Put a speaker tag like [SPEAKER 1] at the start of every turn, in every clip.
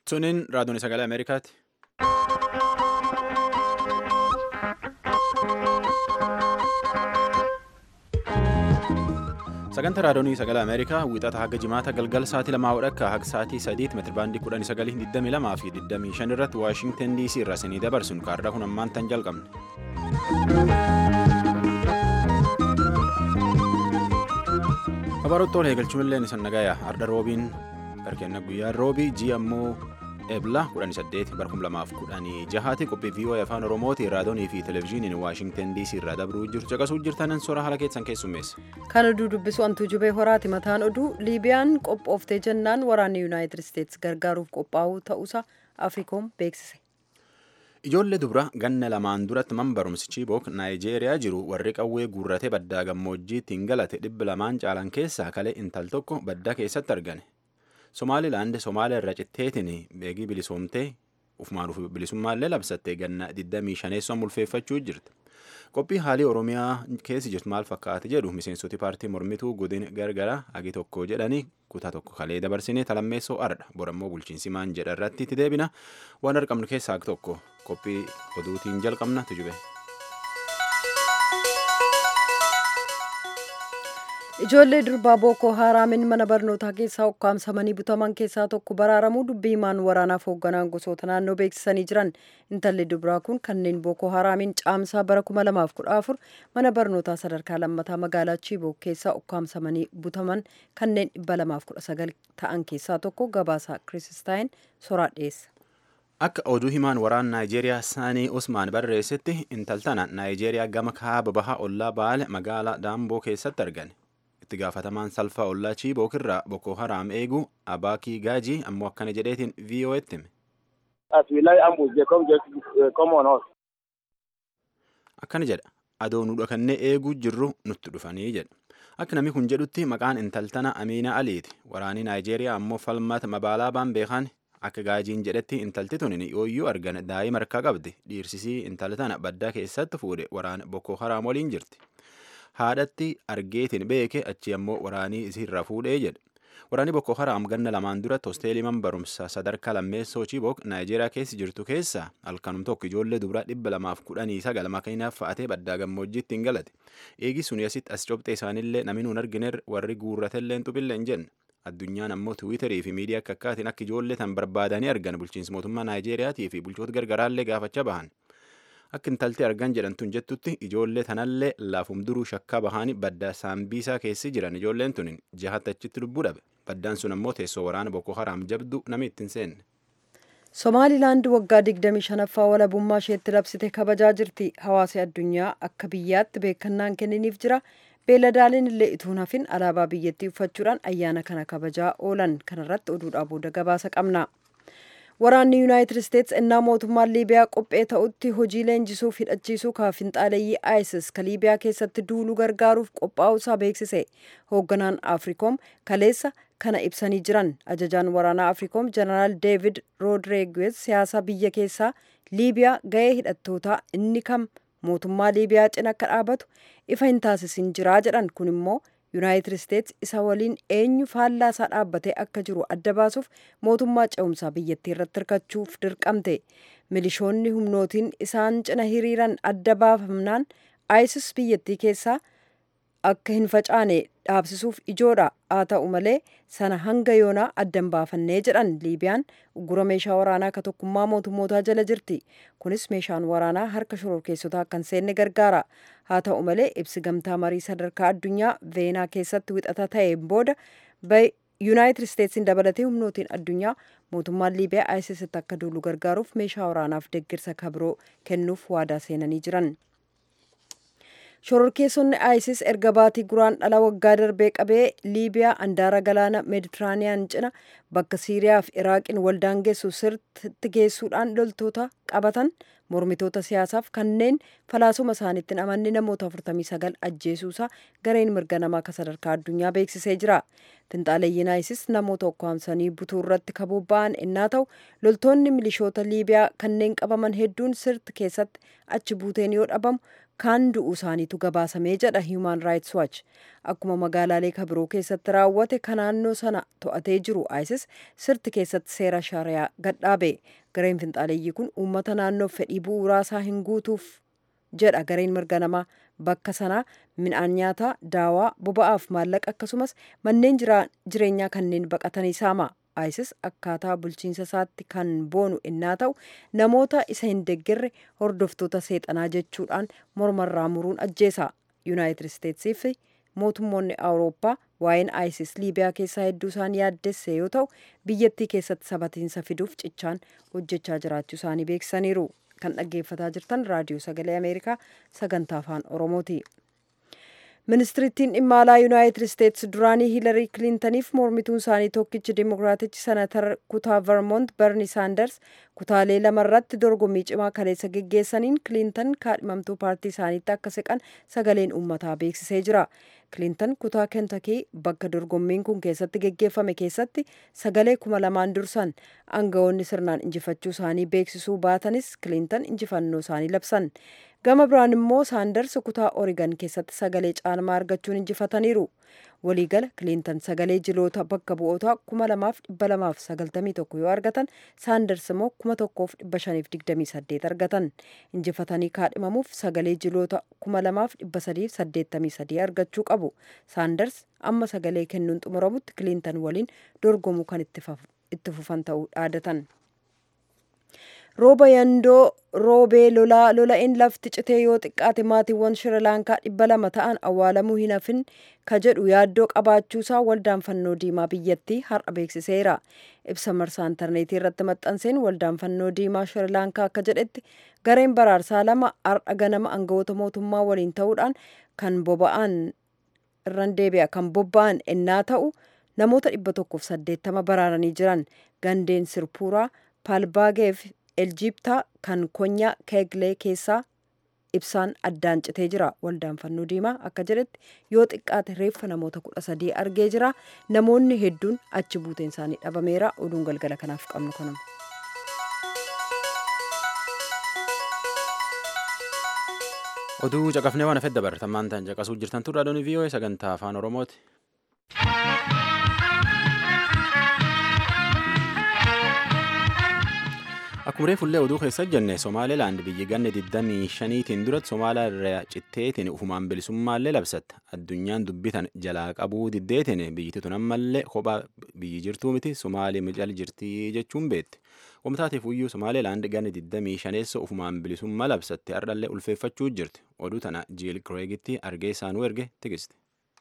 [SPEAKER 1] Suniin raadiyoon sagalee Ameerikaati. Sagantaa raadiyoonii sagalee Ameerikaa wiixata haga jimaata galgala sa'aatii lamaa hodhakka haga sa'aatii sadiitti meetirabaandii kudhanii sagalii digdamii lamaa fi digdamii shan irratti Waashintan DC irraa isinii dabarsuun kaarraa kun ammaan tan jalqabne. Kabaroottoon eegalchuun isan nagayaa arda roobiin barkeenna guyyaa roobii ji'a ammoo eebla kudhanii saddeet bara kuma lamaaf kudhanii jahaati qophii viiyoo afaan oromooti raadiyoonii fi televezyiiniin waashintan dc irraa dabruu jirtu caqasuu jirtanan soora haala keessan keessummeessa.
[SPEAKER 2] Kan oduu dubbisu antuu jubee horaati mataan oduu liibiyaan qophooftee jennaan waraanni yuunaayitid isteetsi gargaaruuf qophaa'uu ta'uusaa afriikoom beeksise.
[SPEAKER 1] Ijoollee dubra ganna lamaan duratti man barumsi Chibook Naayijeeriyaa jiru warri qawwee guurratee baddaa gammoojjiitti galate dhibba lamaan caalan keessaa kalee intal tokko baddaa keessatti argane. Somaalilaand Somaaliyaa irra citteetiin beegii bilisoomtee ufumaan bilisummaallee labsattee ganna 25 mulfeeffachuu jirti. Qophii haalii Oromiyaa keessi jirtu maal fakkaate jedhu miseensoti paartii mormituu godin gargara agi tokko jedhanii kutaa tokko kalee dabarsinee talammeessoo ardha borammoo bulchiinsi maan jedha irratti itti deebina waan argamnu keessaa agi tokko qophii oduutiin jalqabna tujube.
[SPEAKER 2] Ijoollee durbaa Bookoo Haaraamiin mana barnootaa keessaa ukkaamsamanii butaman keessaa tokko baraaramuu dubbii himaan waraanaaf hoogganaan gosoota naannoo beeksisanii jiran. Intalli durbaa kun kanneen Bookoo Haaraamiin caamsaa bara 2014 mana barnootaa sadarkaa lammataa magaalaa Chibook keessaa ukkaamsamanii butaman kanneen 219 ta'an keessaa tokko gabaasaa Kiristaayin soraa dhiyeessa.
[SPEAKER 1] Akka oduu himaan waraan Naayijeeriyaa Saanii Usmaan barreessetti intaltana Naayijeeriyaa gama kaaba bahaa ollaa baale magaalaa Daamboo keessatti argane. itti gaafatamaan salphaa ollaa Chiibook irraa Boko Haram eegu Abaakii Gaajii ammoo akkana jedheetiin VOA'tti hime. Akkana jedha adoo nu dhokannee eeguu jirru nutti dhufanii jedha. Akka namni kun jedhutti maqaan intaltana Amiina Aliiti. Waraanii Naayijeeriyaa ammoo falmata magaalaa baan beekan akka gaajiin jedhetti intalti tun yooyyuu argan daa'ima harkaa qabdi. Dhiirsisii intaltana baddaa keessatti fuudhe waraana Boko Haram waliin jirti. haadhatti argeetiin beeke achi ammoo waraanii isiirra fuudhee jedhe. Waraanni Boko Haram ganna lamaan duratti hosteelii man barumsa sadarkaa lammeessoo Chibook Naayijeeriyaa keessa jirtu keessaa halkanum tokko ijoollee dubaraa dhibba lamaaf kudhanii sagal makiinaaf fa'atee baddaa gammoojjiitti hin galate. Eegi suni asitti as cobxee isaanillee namni nuun argineer warri guurratellee hin xubille hin jenne. Addunyaan ammoo Tiwiiterii fi miidiyaa akka akkaatiin akka ijoollee tan barbaadanii argan bulchiinsa mootummaa Naayijeeriyaatii fi bulchoota gargaraallee gaafachaa bahan. Akka intaltee argan jedhamtuun jettutti ijoollee tanallee laafum duruu shakkaa bahanii baddaa saambiisaa keessi jiran ijoolleen tun jahatti achitti lubbuu dhabe. Baddaan sun ammoo teessoo waraana Boko Haram jabdu namni ittiin seenne.
[SPEAKER 2] Somaalilaand waggaa 25ffaa walabummaa isheetti labsite kabajaa jirti. Hawaasi addunyaa akka biyyaatti beekannaan kenniniif jira. Beeladaaleen illee ituun hafin alaabaa biyyattii uffachuudhaan ayyaana kana kabajaa oolan. Kanarratti oduudhaa booda gabaasa qabna. Waraanni Yuunaayitid Isteetsi ennaa mootummaan Liibiyaa qophee ta'utti hojii leenjisuuf hidhachiisuu kaafinxaaleeyyii ISIS ka Liibiyaa keessatti duuluu gargaaruuf qophaa'uusaa beeksise. Hoogganaan Afriikoom kaleessa kana ibsanii jiran. Ajajaan waraanaa Afriikoom Jeneraal Deevid Roodreeguez siyaasa biyya keessaa Liibiyaa ga'ee hidhattootaa inni kam mootummaa Liibiyaa cina akka dhaabatu ifa hin taasisin jiraa jedhan kun immoo yuunaayitid isteetsi isa waliin eenyu faallaa isaa dhaabbatee akka jiru adda baasuuf mootummaa ce'umsaa biyyattii irratti hirkachuuf dirqamte milishoonni humnootiin isaan cina hiriiran adda baafamnaan isis biyyattii keessaa akka hin facaane dhaabsisuuf ijoodha haa ta'u malee sana hanga yoonaa addan baafannee jedhan liibiyaan uggura meeshaa waraanaa ka tokkummaa mootummootaa jala jirti kunis meeshaan waraanaa harka shororkeessotaa akka hin seenne gargaara haa ta'u malee ibsi gamtaa marii sadarkaa addunyaa veenaa keessatti wixata ta'een booda yuunaayitid isteetsiin dabalatee humnootiin addunyaa mootummaan liibiyaa isisitti akka duulu gargaaruuf meeshaa waraanaaf deggirsa kabiroo kennuuf waadaa seenanii jiran. shororkeessonni isis erga baatii guraan dhala waggaa darbee qabee liibiyaa andaara galaana meeditiraaniyaan cina bakka siiriyaa fi iraaqiin waldaangeessu sirriitti geessuudhaan loltoota qabatan mormitoota siyaasaaf kanneen falaasuma isaaniitti hin amanne namoota 49 ajjeesuusaa gareen mirga namaa ka sadarkaa addunyaa beeksisee jira. Finxaaleeyyiin ISIS namoota ukkaamsanii butuu irratti kabobba'an innaa ta'u loltoonni milishoota Liibiyaa kanneen qabaman hedduun sirti keessatti achi buuteen yoo dhabamu kaan du'uu isaaniitu gabaasamee jedha Human Rights Watch. Akkuma magaalaalee kabiroo keessatti raawwate kan naannoo sana to'atee jiru ISIS sirti keessatti seera shariyaa gadhaabe. Gareen finxaaleeyyii kun uummata naannoof fedhii bu'uuraa isaa hin guutuuf jedha gareen mirga namaa bakka sanaa midhaan nyaataa daawaa boba'aaf maallaqa akkasumas manneen jireenyaa kanneen baqatanii saama isis akkaataa bulchiinsa isaatti kan boonu innaa ta'u namoota isa hin deeggarre hordoftoota seexanaa jechuudhaan mormarraa muruun ajjeesa yuunaayitid isteetsii fi mootummoonni awurooppaa waa'een isis liibiyaa keessaa hedduu isaan yaaddesse yoo ta'u biyyattii keessatti sabatiinsa fiduuf cichaan hojjechaa jiraachuu isaanii beeksisaniiru. kan dhaggeeffataa jirtan raadiyoo sagalee ameerikaa sagantaa afaan oromooti ministirittiin dhimma alaa yuunaayitid isteetsi duraanii hiilarii kilintaniif mormituun isaanii tokkichi dimokiraatichi senatar kutaa vermont berni saanders kutaalee lamarratti dorgommii cimaa kaleessa geggeessaniin kilintan kaadhimamtuu paartii isaaniitti akka siqan sagaleen uummataa beeksisee jira kilintan kutaa kentakii bakka dorgommiin kun keessatti geggeeffame keessatti sagalee kuma lamaan dursan aangawoonni sirnaan injifachuu isaanii beeksisuu baatanis kilintan injifannoo isaanii labsan gama biraan immoo saanders kutaa origan keessatti sagalee caalmaa argachuun injifataniiru waliigala kilintan sagalee jiloota bakka bu'ootaa kuma lamaaf dhibba lamaaf sagaltamii tokko yoo argatan saanders immoo kuma tokkoof dhibba shaniif digdamii saddeet argatan injifatanii kaadhimamuuf sagalee jiloota kuma lamaaf dhibba sadiif saddeettamii sadii argachuu qabu saanders amma sagalee kennuun xumuramutti kilintan waliin dorgomuu kan itti fufan ta'uu dhaadatan. rooba yandoo roobee lolaa lola'een lafti citee yoo xiqqaate maatiiwwan shirilaankaa dhibba lama ta'an awwaalamuu hin hafin ka jedhu yaaddoo qabaachuusaa waldaan fannoo diimaa biyyattii har'a beeksiseera ibsa marsaa intarneetii irratti maxxanseen waldaan fannoo diimaa shirilaankaa akka jedhetti gareen baraarsaa lama har'a ganama aangawoota mootummaa waliin ta'uudhaan kan boba'an irran deebi'a kan bobba'an ennaa ta'u namoota dhibba tokkoof saddeettama baraaranii jiran gandeen sirpuuraa paalbaageef eljibtaa kan konyaa keeglee keessaa ibsaan addaan citee jira waldaan fannoo diimaa akka jedhetti yoo xiqqaate reeffa namoota kudha sadii argee jira namoonni hedduun achi buuteen isaanii dhabameera oduun galgala kanaaf qabnu kanuma.
[SPEAKER 1] oduu caqafnee waan hafedda baratamaan ta'an caqasuu jirtan turre adoonii vii'oo'ee sagantaa afaan oromooti. Akkuma reefullee oduu keessa jenne Somaalilaand biyyi ganne 25tiin duratti Somaalaa irraa citteetiin ufumaan bilisummaallee labsatte. Addunyaan dubbitan jalaa qabuu diddeetiin biyyittii tun ammallee kophaa biyyi jirtuu miti Somaalii mical jirtii jechuun beetti. Wamtaateef iyyuu Somaalilaand ganne 25 ufumaan bilisummaa labsatte hardhallee ulfeeffachuu jirti. Oduu tana Jiil Kireegitti argee isaanuu erge tigisti.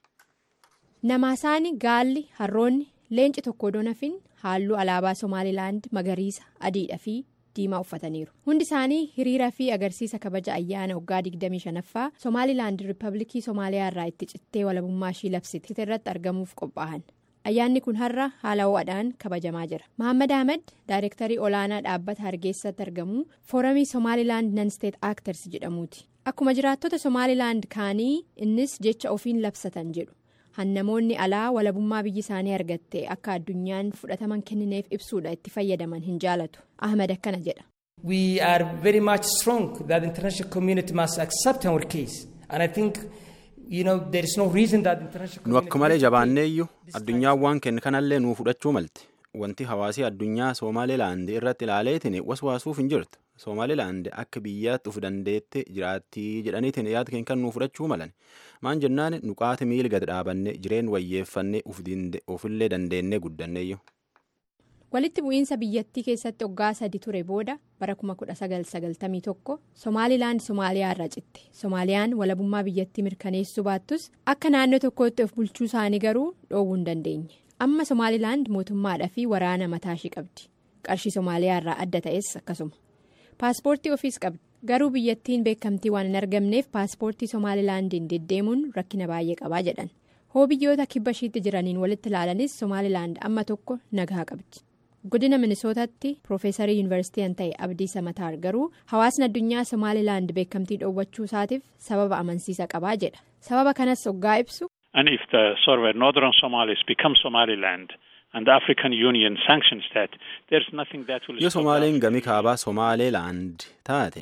[SPEAKER 3] Namaasaani gaalli harroonni leenci tokko donafin halluu alaabaa Somaalilaand magariisa adiidha fi diimaa uffataniiru hundi isaanii hiriira fi agarsiisa kabaja ayyaana waggaa 25ffaa Somaalilaand riippabliikii Somaaliyaa irraa itti cittee walabummaa ishii labsite irratti argamuuf qophaa'an ayyaanni kun har'a haala ho'aadhaan kabajamaa jira Mohaammed Ahmed daayirektarii olaanaa dhaabbata hargeessatti argamu fooramii Somaalilaand nansteet aakters jedhamuuti akkuma jiraattota Somaalilaand kaanii innis jecha ofiin labsatan jedhu. hannamoonni alaa walabummaa biyyi isaanii argatte akka addunyaan fudhataman kennineef ibsuudha itti fayyadaman hin jaalatu ahmed akkana jedha.
[SPEAKER 4] we are very much strong that the international community must accept our case and i think you know there is no reason that the international
[SPEAKER 1] nu akka malee jabaanneeyyuu addunyaan waan kenne kanallee nuu fudhachuu malte wanti hawaasii addunyaa soomaalilaand irratti ilaaleetiin waswaasuuf hin jirtu soomaalilaand akka biyyaatti uf dandeette jiraattii jedhaniitiin yaada keenya kan nuu fudhachuu malan maan jennaan nuqaati miila gad dhaabanne jireen wayyeeffannee ofillee dandeennee guddanneeyyu.
[SPEAKER 3] walitti bu'iinsa biyyattii keessatti waggaa sadi ture booda bara 1991 somaalilaand somaaliyaa irraa citte soomaaliyaan walabummaa biyyattii mirkaneessuu baattus akka naannoo tokkootti of bulchuu isaanii garuu dhoowwuu hin dandeenye amma somaalilaand mootummaadhaa fi waraana mataa ishii qabdi qarshii soomaaliyaa irraa adda ta'es akkasuma paaspoortii ofiis qabdi. garuu biyyattiin beekamtii waan hin argamneef paaspoortii somaalilaandiin deddeemuun rakkina baay'ee qabaa jedhan hoo biyyoota kibba ishiitti jiraniin walitti ilaalanis somaalilaand amma tokko nagaa qabdi godina minisootaatti piroofeesarii yuunivarsiitii kan ta'e abdii samataar garuu hawaasni addunyaa somaalilaand beekamtii dhoowwachuu isaatiif sababa amansiisa qabaa jedha sababa kanas hoggaa ibsu.
[SPEAKER 5] and if the sort of northern Somalis become Somaliland. and the African Union sanctions that there is nothing that will.
[SPEAKER 1] yoo Somaaliin gami kaabaa Somaalilaand taate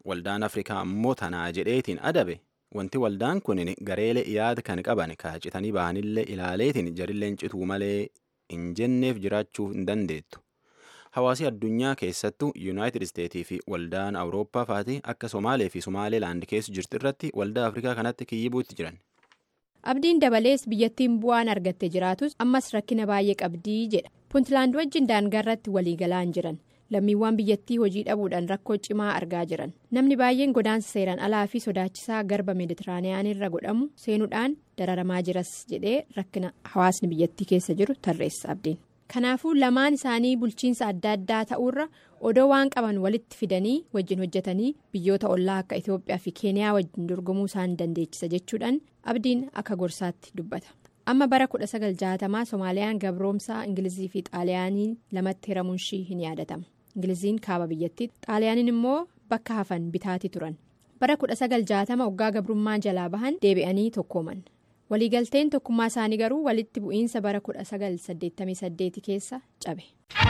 [SPEAKER 1] waldaan afrikaa ammoo tanaa jedheetiin adabe wanti waldaan kun gareelee yaada kan qaban kaacitanii bahanillee ilaaleetiin jarilleen cituu malee hin jenneef jiraachuu hin dandeettu. Hawaasi addunyaa keessattuu yuunaayitid isteetii fi waldaan awurooppaa faati akka somaalee fi somaaleelaand keessa jirtu irratti waldaa afrikaa kanatti kiyyibuutti jiran.
[SPEAKER 3] abdiin dabalees biyyattiin bu'aan argatte jiraatus ammas rakkina baay'ee qabdii jedha puuntlaand wajjin daangaarratti waliigalaan jiran lammiiwwan biyyattii hojii dhabuudhaan rakkoo cimaa argaa jiran namni baay'een godaansa seeraan alaa fi sodaachisaa garba meeditiraaniyaanirra godhamu seenuudhaan dararamaa jiras jedhee rakkina hawaasni biyyattii keessa jiru tarreessa abdiin. kanaafuu lamaan isaanii bulchiinsa adda addaa ta'uurra odoo waan qaban walitti fidanii wajjin hojjetanii biyyoota ollaa akka itiyoophiyaa fi keeniyaa wajjin dorgomuu isaan dandeechisa jechuudhaan abdiin akka gorsaatti dubbata amma bara 1960 soomaaliyaan gabroomsaa ingilizii fi xaaliyaanii lamatti hiramuun ishii hin yaadatama ingiliziin kaaba biyyattii xaaliyaaniin immoo bakka hafan bitaatii turan bara 1960 waggaa gabrummaa jalaa bahan deebi'anii tokkooman. waliigalteen tokkummaa isaanii garuu walitti bu'iinsa bara 1988 keessa cabe.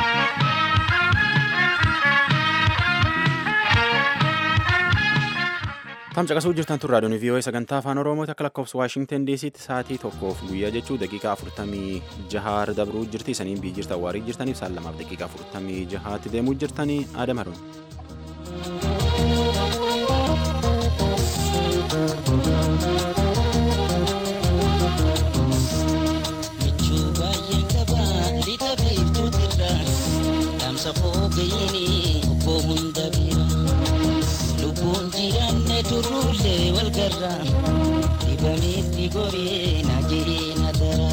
[SPEAKER 1] tamcaqasuu jirtan tun raadiyoon vii'oo sagantaa afaan oromoo akka lakkoofsa waashingtan diisiitti sa'aatii tokkoof guyyaa jechuu daqiiqaa afurtamii jahaar dabruu jirti saniin biyyi jirtan waarii jirtaniif saan lamaaf daqiiqaa afurtamii jahaatti deemuu jirtanii aadam haruun.
[SPEAKER 6] safoo gayini obbo hunda bira lubbuun jiraanne turruullee wal garra dibameetti goree na jiree na dara.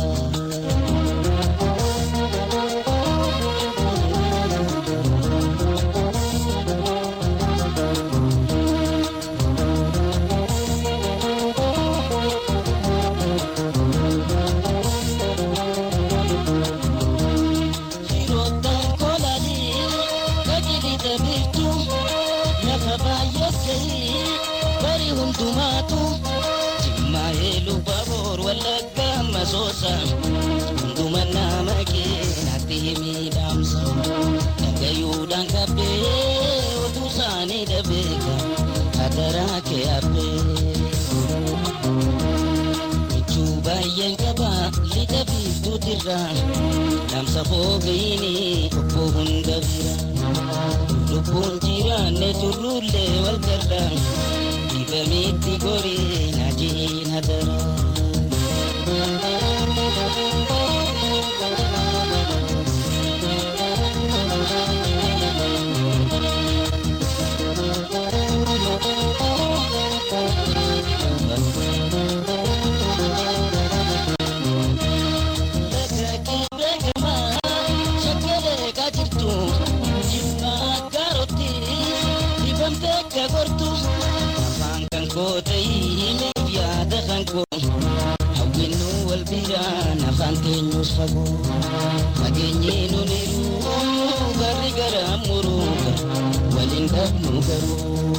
[SPEAKER 6] Hunduma nama keenatti miidhamsa dhagayuudhaan qabbee oduu isaanii dhabeeka hadaraa kee habbee. Michuu baay'een qaba lixa biiftuutirra dhaamsa foogayini obbo hunda bira lubbuun jiraanne turruullee wal garra dibameetti goree na jeen hadara. Fageenyee nuuniru garri gara muruuga waliin dhabnu garuu.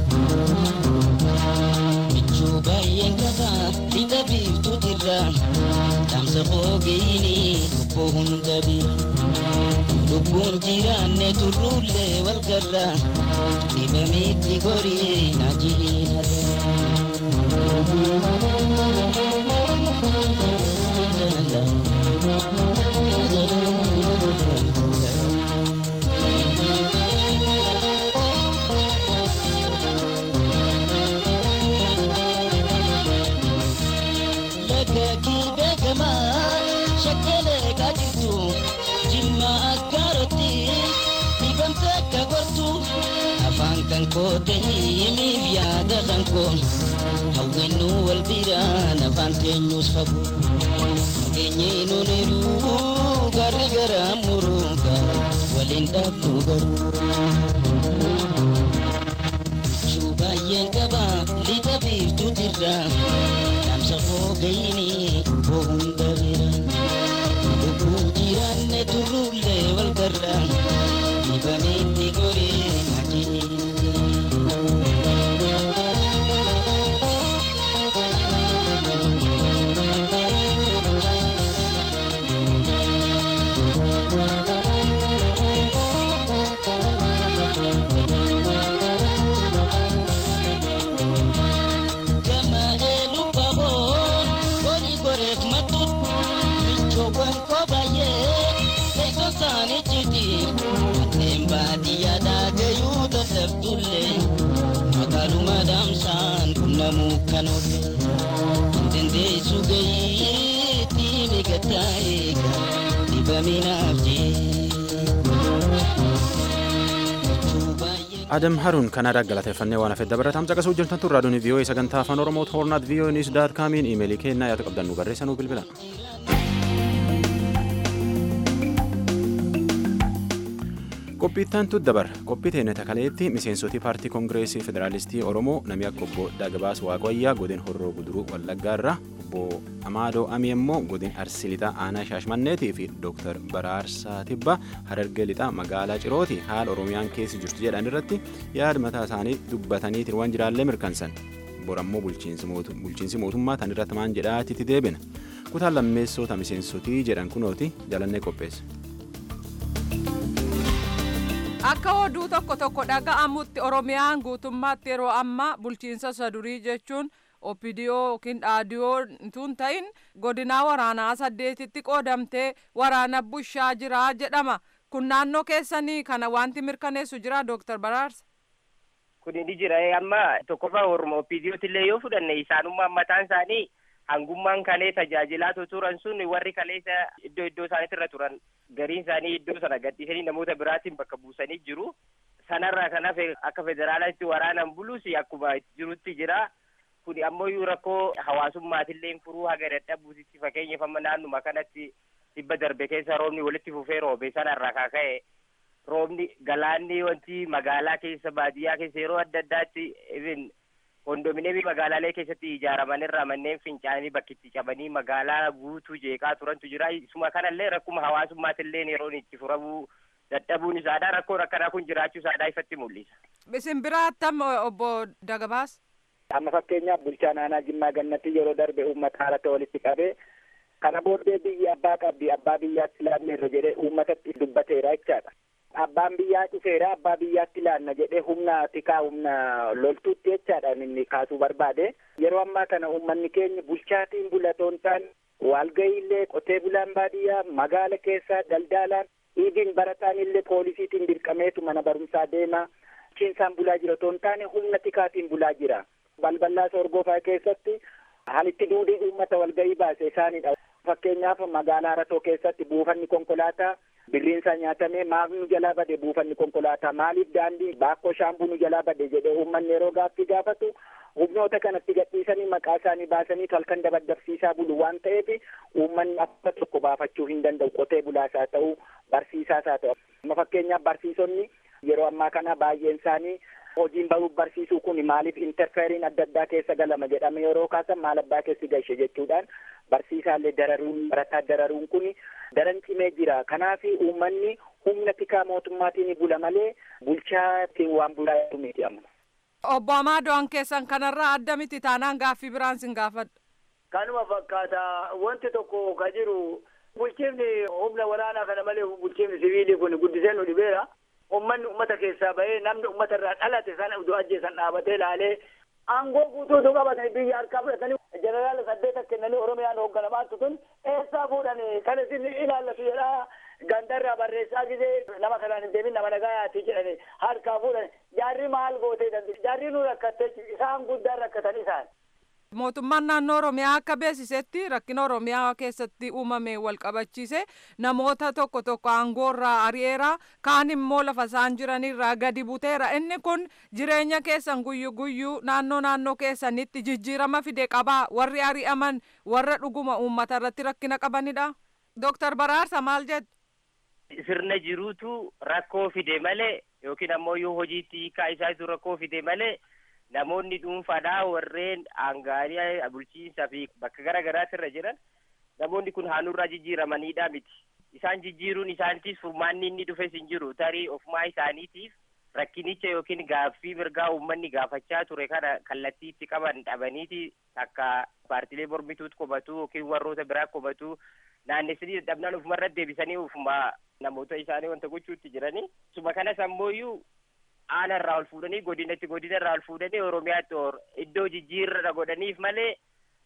[SPEAKER 6] Michuu baay'een qaba lixa biiftuutirra dhaamsa foogeyini obbo hunda bira. Lubbuun jiraanne turruullee wal garra dhibameetti gorii na jiina kan koote himiif yaada kan koon hawwennu wal biraan afaan teenyus fagoo nageenyee nuniru garri gara muruuga waliin dhabnu garuu juu baay'een qaba lixa biiftuutirra dhaamsa foogayini obbo hunda bira lubbuun jiraanne turruullee wal garra dibameetti goree waan kobayee beekoo isaanii citi manneen baadiyyaa daagayuu dadhabdullee magaaluma daamsaan qunnamuu kan oole dandeessu gayiitti migataa eega dibaminaaf
[SPEAKER 1] adam haruun kanadaa galateeffannee waan hafedda baratam caqasuu jirtan tun raadiyoon vii'oo'ee sagantaa afaan oromoo hoornaat vii'oo'ee niis daat kaamiin iimeelii kennaa yaada qabdan nu barreessanuu bilbila. qophiittantu dabar qophii teenya takaleetti miseensotii paartii koongireesii federaalistii oromoo namni akka obbo Dagabaas Waaqayyaa godin horroo guduruu wallaggaarra obbo Amaadoo Amii immoo godin arsii lixaa aanaa shaashmanneetii fi dooktar Baraarsaa Tibbaa harargee lixaa magaalaa Cirooti haala oromiyaan keessa jirtu jedhan irratti yaada mataa isaanii dubbataniitiin waan jiraallee mirkansan borammoo bulchiinsi mootummaa tan irratti maan jedhaatitti deebina kutaan lammeessota miseensotii jedhan kunooti jalannee qopheesse.
[SPEAKER 7] akka oduu tokko tokko dhaga'amutti oromiyaan guutummaatti yeroo ammaa bulchiinsa sadurii jechuun opidiyoo yookiin dhaadiyoo tun ta'in godinaa waraanaa saddeetitti qoodamtee waraana bushaa jira jedhama kun naannoo keessanii kana wanti mirkaneessu jira dooktar Baraarsa.
[SPEAKER 8] Kun ni jira amma tokkoffaa orma opidiyootillee yoo fudhanne isaanummaan mataan isaanii hangummaan kalee tajaajilaa turan sun warri kaleessa iddoo iddoo isaaniitirra turan gariin isaanii iddoo sana gadhiisanii namoota biraatiin bakka buusanii jiru. Sanarraa kan hafe akka federaalaatti waraanan bulus akkuma jirutti jira. Kun ammoo rakkoo hawaasummaatillee furuu haga dadhabuutitti fakkeenyaaf amma naannuma kanatti dhibba darbe keessa roobni walitti fufee roobe sanarraa kan ka'e roobni galaanni wanti magaalaa keessa baadiyyaa keessa yeroo adda addaatti even kondominiyeemii magaalaalee keessatti ijaaraman irraa manneen fincaanii bakkitti cabanii magaalaa guutuu jeeqaa turantu jira isuma kanallee rakkuma hawaasummaatillee yeroon itti furamuu dadhabuun isaadha rakkoon akkanaa kun jiraachuu isaadha ifatti mul'isa.
[SPEAKER 7] Isin biraattam obbo Dagabaas.
[SPEAKER 9] Amma fakkeenyaaf bulchaa naannoo Jimmaa Gannatti yeroo darbe uummata haalata walitti qabee kana booddee biyyi abbaa qabdi abbaa biyyaatti laanneerra jedhee uummatatti dubbateera jechaadha. Abbaan biyyaa dhufeera abbaa biyyaatti laanna jedhee humna tikaa humna loltuutti jechaadha inni kaasuu barbaade. Yeroo ammaa kana uummanni keenya bulchaatiin bulatoon ta'an walga'iillee qotee bulaan baadiyyaa magaala keessaa daldalaan dhiigiin barataan illee poolisiitiin dirqameetu mana barumsaa deema. Bulchiinsaan bulaa jira otoo hin taane humna tikaatiin bulaa jira. Balbalaa sorgofaa keessatti halitti duudii uummata walga'ii baase isaanidha. Fakkeenyaaf magaalaa Ratoo keessatti buufanni konkolaataa birriinsaa nyaatamee maaf nu jalaa bade buufanni konkolaataa maaliif daandii baakkoo shaambuu nu jalaa bade jedhee uummanni yeroo gaaffii gaafatu humnoota kanatti gadhiisanii maqaa isaanii baasanii halkan dabaddabsiisaa bulu waan ta'eef uummanni akka tokko baafachuu hin danda'u qotee bulaas haa ta'u barsiisaas haa ta'u. Amma fakkeenyaaf barsiisonni yeroo ammaa kana baay'een isaanii hojiin baruuf barsiisuu kun maaliif interfeeriin adda addaa keessa galama jedhame yeroo kaasan maal abbaa keessi gashe jechuudhaan barsiisaallee dararuun barataa dararuun kun daran cimee jira kanaaf uummanni humna tikaa mootummaatiin bula malee bulchaatiin waan bulaa miti amma.
[SPEAKER 7] Obbo Amaadoon keessan kanarraa adda miti taanaan gaaffii biraan sin gaafadha.
[SPEAKER 10] Kanuma fakkaata wanti tokko ka jiru bulchiifni humna waraanaa kana malee bulchiifni siviilii kun guddisee nu dhibeera. ummanni ummata keessaa bahee namni ummata irraa dhalate sana utuu ajjeesan dhaabatee laalee aangoo guutuutu qabatanii biyya harkaa fudhatanii jeneraala saddeeta kennanii oromiyaan hoogganamaa tun eessaa fuudhanii kan isin ilaallatu jedhaa gandarraa barreessaa gisee nama kanaan hin deemin nama nagaayaati jedhanii harkaa fuudhani jaarri maal gootee dandii jaarri nu rakkattee isaan guddaan rakkatan isaan.
[SPEAKER 7] mootummaan naannoo oromiyaa akka beeksisetti rakkina oromiyaa keessatti uumame wal qabachiise namoota tokko tokko aangoorraa ari'eera kaan immoo lafa isaan jiranirraa gadi buteera inni kun jireenya keessan guyyu guyyuu naannoo naannoo keessanitti jijjiirama fide qabaa warri ari'aman warra dhuguma uummata irratti rakkina qabanidha dooktar baraarsa maal jettu.
[SPEAKER 8] sirna jiruutu rakkoo fide malee yookiin ammoo yoo hojiitti hiikaa isaatu rakkoo fide malee. namoonni dhuunfaadhaa warreen aangaanii bulchiinsaa fi bakka gara garaatti irra jiran namoonni kun haanurraa jijjiiramanidha miti. Isaan jijjiiruun isaaniitiif furmaanni inni dhufes hin jiru tarii ofumaa isaaniitiif rakkinicha yookiin gaaffii mirgaa uummanni gaafachaa ture kana kallattii itti qaban dhabaniiti akka paartilee mormituutti qubatu yookiin warroota biraa qubatu naannessanii dadhabnaan ofumarra deebisanii ofuma namoota isaanii wanta gochuutti jiranii. Suma kanas ammoo aana irraa ol fuudhanii godinatti godina irraa ol fuudhanii oromiyaatti iddoo jijjiirra godhaniif malee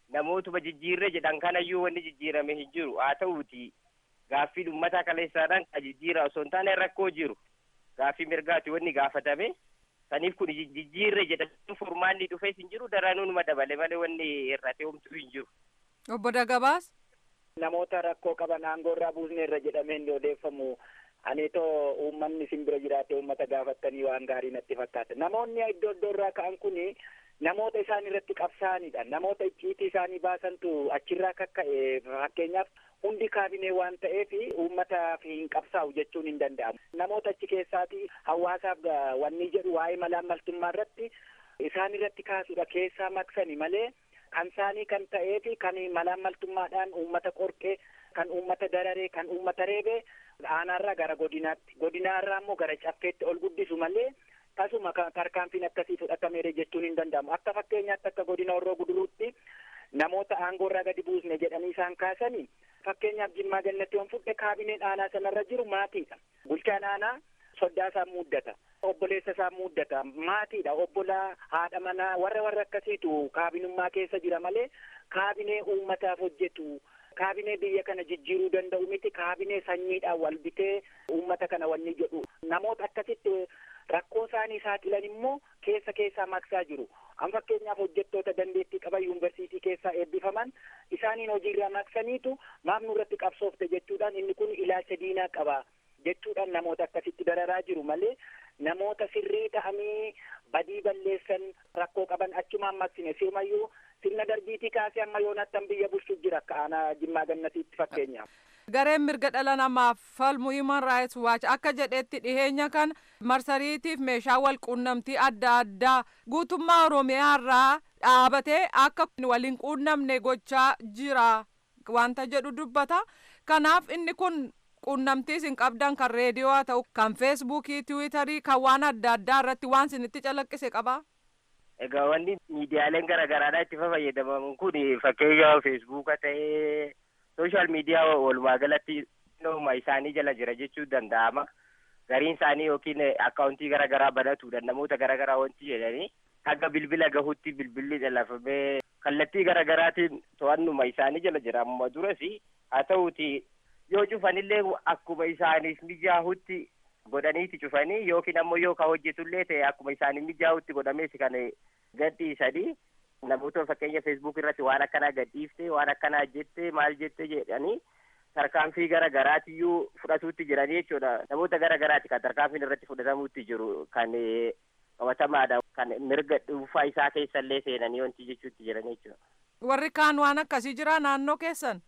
[SPEAKER 8] namootuma jijjiirre jedhan kanayyuu wanni jijjiirame hin jiru haa ta'uuti gaaffii ummata kaleessaadhaan ka jijjiira osoo hin taane rakkoo jiru gaaffii mirgaati wanni gaafatame saniif kun jijjiirre jedhan furmaanni dhufees hin jiru daranuma dabale malee wanni irratti homtuu hin jiru.
[SPEAKER 7] Obbo Dagabaas.
[SPEAKER 9] Namoota rakkoo qaban aangoo irraa buusne irra jedhamee inni odeeffamu aniitoo uummanni isin bira jiraate uummata gaafattanii waan gaarii natti fakkaata. Namoonni iddoo iddoo irraa ka'an kuni namoota isaan irratti qabsaa'anidha. Namoota icciitii isaanii baasantu achirraa kakka'e fakkeenyaaf hundi kaabinee waan ta'eef uummataaf hin qabsaa'u jechuun hin danda'amu. Namoota achi keessaati hawaasaaf wanni jedhu waa'ee malaammaltummaa irratti isaan irratti kaasudha keessaa maksani malee kan isaanii kan ta'ee fi kan malaammaltummaadhaan uummata qorqee kan uummata dararee kan uummata reebee aanaarraa gara godinaatti godinaarraa immoo gara caffeetti ol guddisu malee tasuma tarkaanfiin akkasii fudhatameera jechuun hin danda'amu akka fakkeenyaatti akka godina horroo guduruutti namoota aangoorraa gadi buusne jedhanii isaan kaasanii fakkeenyaaf jimmaa gannatti on fudhe kaabineen aanaa sanarra jiru maatiidha bulchaan aanaa soddaa isaa muuddata obboleessa isaa muuddata maatiidha obbolaa haadha manaa warra warra akkasiitu kaabinummaa keessa jira malee kaabinee uummataaf hojjetu kaabinee biyya kana jijjiiruu danda'u miti kaabinee sanyiidhaan wal bitee uummata kana wanni jedhu namoota akkasitti rakkoo isaanii saaxilan immoo keessa keessaa maksaa jiru an fakkeenyaaf hojjettoota dandeettii qaban yuunivarsiitii keessaa eebbifaman isaaniin hojiirraa maksaniitu maaf nurratti qabsoofte jechuudhaan inni kun ilaalcha diinaa qaba jechuudhaan namoota akkasitti dararaa jiru malee namoota sirrii ta'anii badii balleessan rakkoo qaban achumaan maksine sirumayyuu sirna darbiitii kaasee amma yoonattan biyya bulchuuf jira akka aanaa jimmaa gannatiitti fakkeenyaaf.
[SPEAKER 7] Gareen mirga dhala namaaf falmu Human Rights Watch akka jedhetti dhiheenya kan marsariitiif meeshaa wal quunnamtii adda addaa guutummaa Oromiyaa irraa dhaabatee akka waliin quunnamne gochaa jira wanta jedhu dubbata. Kanaaf inni kun quunnamtii isin qabdan kan reediyoo haa ta'u kan feesbuukii tiwiitarii kan waan adda addaa irratti waan isinitti calaqqise qabaa.
[SPEAKER 8] Egaa wanni miidiyaaleen garaagaraadhaa itti fayyadaman kun fakkeenya feesbuuka ta'ee sooshaal miidiyaa walumaa galatti nooma isaanii jala jira jechuu danda'ama. Gariin isaanii yookiin akkaawuntii garaagaraa banatuudhaan namoota garaagaraa wanti jedhanii hanga bilbila gahutti bilbilli dhalafamee kallattii garaagaraatiin to'annuma isaanii jala jira amma duras haa ta'uuti yoo cufanillee akkuma isaaniif mijaahutti godhaniiti cufanii yookiin ammoo yoo ka hojjetullee ta'e akkuma isaaniif mijaahutti godhamees kan gadhiisanii namoota fakkeenya feesbuuk irratti waan akkanaa gadhiifte waan akkanaa jette maal jette jedhanii tarkaanfii gara garaatiyyuu fudhatuutti jiranii jechuudha namoota gara garaati kan tarkaanfiin irratti fudhatamuutti jiru kan qabatamaadha kan mirga dhuunfaa isaa keessallee seenanii wanti jechuutti jiranii jechuudha.
[SPEAKER 7] Warri kaan waan akkasii jira naannoo keessan.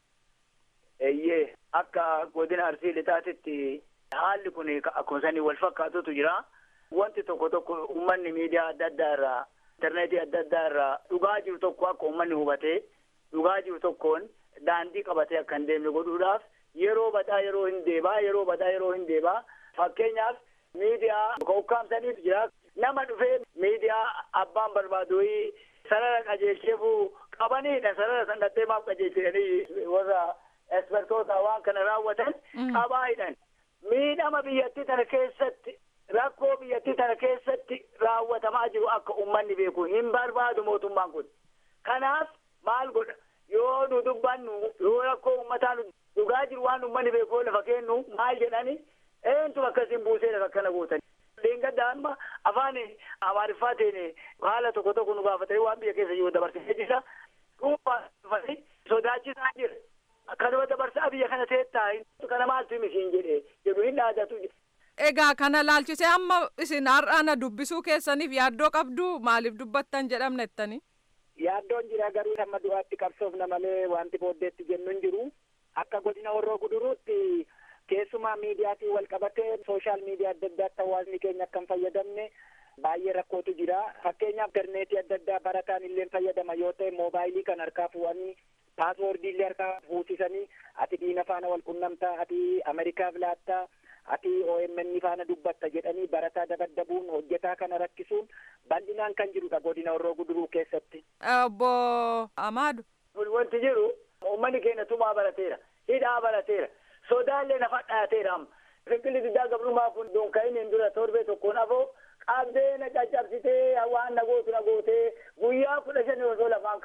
[SPEAKER 10] Eeyyee akka godina arsii lixaatitti haalli kun akkuma sanii wal fakkaatutu jira. Wanti tokko tokko uummanni miidiyaa adda addaa irraa intarneetii adda addaa irraa dhugaa jiru tokko akka uummanni hubatee dhugaa jiru tokkoon daandii qabatee akka hin deemne godhuudhaaf yeroo badhaa yeroo hin deebaa yeroo badhaa yeroo hin deebaa fakkeenyaaf miidiyaa ukkaamsaniitu jira nama dhufee miidiyaa abbaan barbaadu sarara qajeelcheefuu qabaniidha sarara san dhattee maaf qajeelchanii warra ekspertoota waan kana raawwatan qabaayidhan miidhama biyyattii tana keessatti rakkoo biyyattii tana keessatti raawwatamaa jiru akka ummanni beeku hin barbaadu mootummaan kun kanaaf maal godha yoo nu dubbannu yoo rakkoo ummataa nu dhugaa jiru waan ummanni beeku lafa kennu maal jedhani eentu akkasiin buusee lafa akkana gootan leengadda amma afaan amaariffaatiin haala tokko tokko nu gaafatanii waan biyya keessa jiru dabarsee jira dhuunfaa sodaachisaa jira kanuma dabarsaa biyya kana teettaa kana maaltu himisiin jedhe jedhu hin dhaadatu
[SPEAKER 7] Egaa kana laalchisee amma isin har'aana dubbisuu keessaniif yaaddoo qabdu maaliif dubbattan jedhamne jettanii?
[SPEAKER 9] Yaaddoon jira garuu hamma du'aatti qabsoofna malee wanti booddeetti jennu hin jiru. Akka godina horroo guduruutti keessumaa miidiyaatiin wal qabatee sooshaal miidiyaa adda addaatti hawaasni keenya akka hin fayyadamne baay'ee rakkootu jira. Fakkeenyaaf interneetii adda addaa barataan illee fayyadama yoo ta'e moobaayilii kan harkaa fuudhanii paaswoordii illee harkaa fuusisanii ati diina faana wal qunnamtaa ati Ameerikaaf laattaa ati OMN faana dubbatta jedhanii barataa dabaddabuun hojjetaa kana rakkisuun bal'inaan kan jirudha godina horroo guduruu keessatti.
[SPEAKER 7] Obbo Amaadu.
[SPEAKER 10] Wanti jiru uummanni keenya tumaa barateera hidhaa barateera sodaallee nafa dhaateera amma fiqilli diddaa gabrummaa kun dunka'iniin dura torbee tokkoon afoo qabdee na caccabsitee waan na gootu na gootee guyyaa kudha shanii osoo lafaan kaane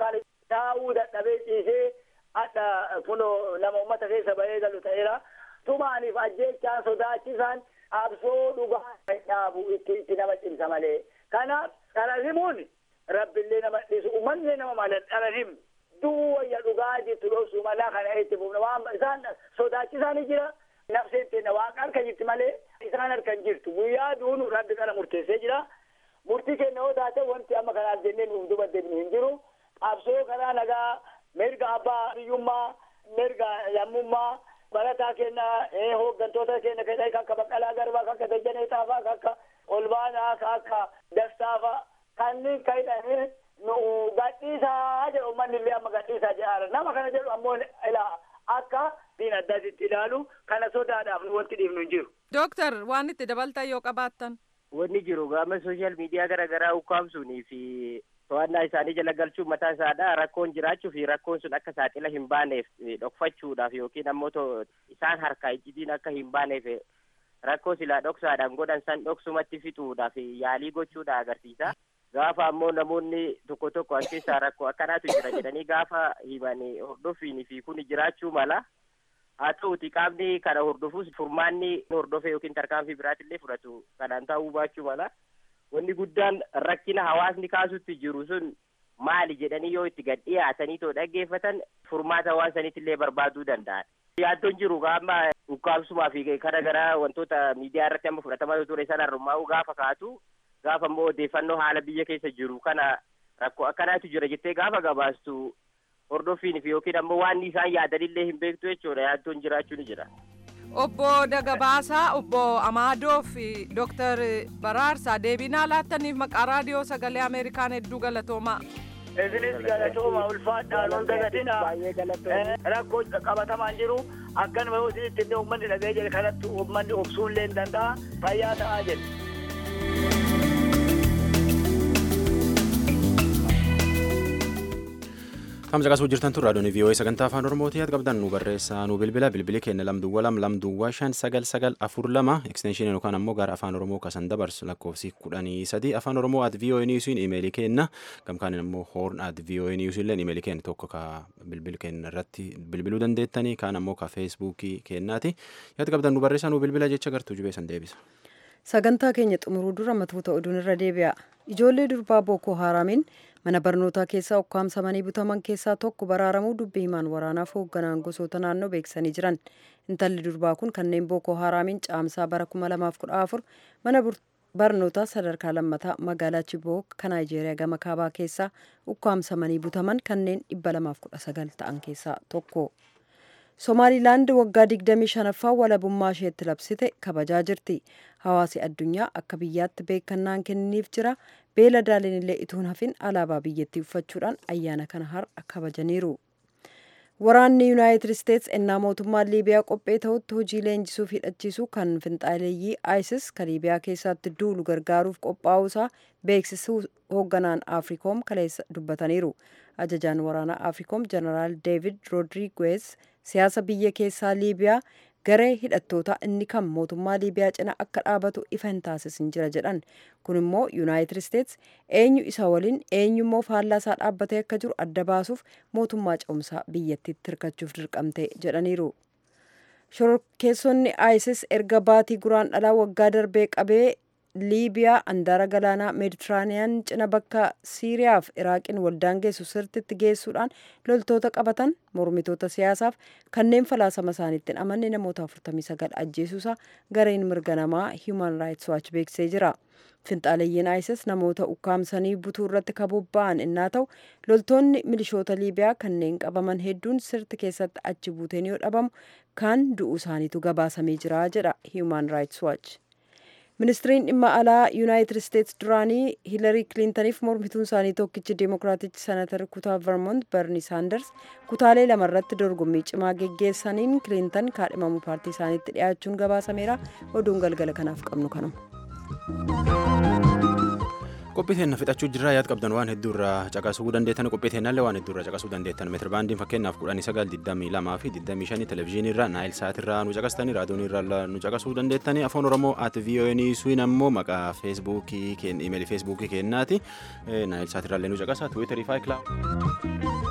[SPEAKER 10] taa'uu dadhabee ciisee hadha kunoo nama ummata keessa bahee galu ta'eera tumaaniif ajjeechaan sodaachisaan absoo dhugaa dhaabu itti itti nama cimsa malee kanaaf dhara himuun rabbillee nama dhiisu uummanni nama mala dhara himu duwwayya dhugaa jirtu dhoosuu malaa kana itti fufna waan isaan sodaachisaan jira nafseen teenna waaqa harka jirti malee isaan harka hin jirtu guyyaa duunu rabbi kana murteessee jira murtii kenna yoo taate wanti amma kanaaf jennee nuuf duba deebinu hin jiru qabsoo karaa nagaa mirga abbaa biyyummaa mirga lammummaa barataa kenna hooggantoota kenna kenna akka baqqalaa garbaa akka dajjanee taafaa akka olbaanaa akka dastaafa kanneen kayidhanii nu gadhiisaa jedhu uummanni illee amma gadhiisaa jedhaara nama kana jedhu ammoo ilaa akka diin addaatitti ilaalu kana sodaadhaaf nu wanti dhiifnu hin jiru.
[SPEAKER 7] Dooktar waan itti dabaltan yoo qabaattan.
[SPEAKER 8] Wanni jiru gama sooshaal miidiyaa garaa garaa ukkaamsuunii fi to'annaa isaanii jala galchuun mataa isaadha rakkoon jiraachuu fi rakkoon sun akka saaxila hin baaneef dhokfachuudhaaf yookiin ammoo isaan harkaa iccitiin akka hin baaneef rakkoo silaa dhoksaadhaan godhan san dhoksumatti fixuudhaaf yaalii gochuudha agarsiisa. Gaafa ammoo namoonni tokko tokko as keessaa rakkoo akkanaatu jira jedhanii gaafa himan hordofiin fi kun jiraachuu mala. Haa ta'uti qaamni kana hordofus furmaanni hordofee yookiin tarkaanfii biraatillee fudhatu kanaan ta'uu baachuu mala. Wanni guddaan rakkina hawaasni kaasutti jiru sun maali jedhanii yoo itti gad dhiyaatanii too dhaggeeffatan furmaata hawaasa saniitillee barbaaduu danda'an. Yaaddoon jiru amma ukkaamsumaa fi kana gara wantoota miidiyaa irratti amma fudhatamaa ture sana harmaa'uu gaafa kaatu gaafa immoo odeeffannoo haala biyya keessa jiru kana rakkoo akkanaatu jira jettee gaafa gabaastu hordofiin fi yookiin ammoo waan isaan yaadanillee hin beektu jechuudha yaaddoon jiraachuu ni jira.
[SPEAKER 7] Obbo Dagabaasaa, Obbo Amaadoo fi Dooktar Baraarsaa deebinaa laattaniif maqaa raadiyoo sagalee Ameerikaan hedduu galatoomaa.
[SPEAKER 10] Isinis galatooma ulfaadhaan ol dagatina rakkoo qabatamaan jiru akkanuma yoo isinitti illee uummanni dhaga'ee jedhe kanatti uummanni obsuu illee hin danda'a fayyaa ta'aa jedhe.
[SPEAKER 1] Kam caqasuu jirtan tun raadiyoon vii'oo'ee sagantaa afaan oromootii yaad qabdan nu barreessaa nu bilbila bilbili keenya lamduwwa lam lamduwwa shan sagal sagal afur lama ekstenshinii yookaan ammoo gara afaan oromoo kasan dabarsu lakkoofsi kudhanii sadii afaan oromoo at vii'oo'ee niwusiin imeelii kenna gamkaan ammoo hoorn at vii'oo'ee niwusiin illee imeelii kenna tokko ka bilbil kenna irratti bilbiluu dandeettanii kaan ammoo ka feesbuukii kennaati yaad qabdan nu barreessaa nu bilbila jecha gartuu jubeessan deebisa.
[SPEAKER 2] Sagantaa keenya xumuruu dura matoota oduun irra deebi'a. Ijoollee durbaa Bookoo Haaraamiin mana barnootaa keessaa ukkaamsamanii butaman keessaa tokko baraaramuu dubbii himaan waraanaaf hoogganaan gosoota naannoo beeksisanii jiran. Intalli durbaa kun kanneen Bookoo Haaraamiin caamsaa bara 2014 mana barnootaa sadarkaa lammataa magaalaa Chiboo kan Naayijeeriyaa gama kaabaa keessaa ukkaamsamanii butaman kanneen 219 ta'an keessaa tokko. Somaalilaand waggaa 25ffaa walabummaa isheetti labsite kabajaa jirti. Hawaasi addunyaa akka biyyaatti beekannaan kenniif jira. Beeladaaleen illee ituun hafin alaabaa biyyattii uffachuudhaan ayyaana kana har'a kabajaniiru. Waraanni Yuunaayitid Isteets ennaa mootummaan Liibiyaa qophee ta'utti hojii leenjisuuf hidhachiisu kan finxaaleeyyii ISIS kan Liibiyaa keessatti duulu gargaaruuf qophaa'uusaa beeksisuu hoogganaan Afriikoom kaleessa dubbataniiru. Ajajaan waraanaa Afriikoom Jeneraal Deevid Roodriguez siyaasa biyya keessaa Liibiyaa garee hidhattoota inni kan mootummaa Liibiyaa cina akka dhaabatu ifa hin taasisin jira jedhan. Kun immoo Yuunaayitid Isteets eenyu isa waliin eenyummoo faallaa isaa dhaabbatee akka jiru adda baasuuf mootummaa ce'umsaa biyyattiitti hirkachuuf dirqamte jedhaniiru. Shororkeessonni ISIS erga baatii guraan dhalaa waggaa darbee qabee liibiyaa andaara galaanaa meeditiraaniyaan cina bakka siiriyaaf iraaqiin waldaan geessu sirtitti geessuudhaan loltoota qabatan mormitoota siyaasaaf kanneen falaasama isaaniitti hin amanne namoota 49 ajjeesuusaa gareen mirga namaa hiiman raayits waachi beeksisee jira. Finxaaleeyyiin ISIS namoota ukkaamsanii butuu irratti kabobba'an innaa ta'u loltoonni milishoota liibiyaa kanneen qabaman hedduun sirti keessatti achi buuteen yoo dhabamu kan du'uu isaaniitu gabaasamee jira jedha hiiman raayits waachi. ministiriin dhimma alaa yuunaayitid isteets duraanii hiilarii kiliintaniif mormituun isaanii tokkichi deemokiraatichi senatar kutaa vermont berni saanders kutaalee lamarratti dorgommii cimaa geggeessaniin kiliintan kaadhimamuu paartii isaaniitti dhiyaachuun gabaasameera oduun galgala kanaaf qabnu kanuma.
[SPEAKER 1] qophii teenya fixachuu jirraa yaad qabdan waan hedduu irraa caqasuu dandeettan qophii teenyallee waan hedduu irraa caqasuu dandeettan meetira baandiin fakkeenyaaf kudhanii sagal digdamii lamaa fi digdamii shanii televezyiinii irraa naayil saat irraa nu caqastanii raadiyoonii irraa nu caqasuu dandeettanii afaan oromoo at vii'oo'inii suun ammoo maqaa feesbuukii imeelii feesbuukii keennaati naayil saat irraallee nu caqasa tiwiitarii faayiklaa.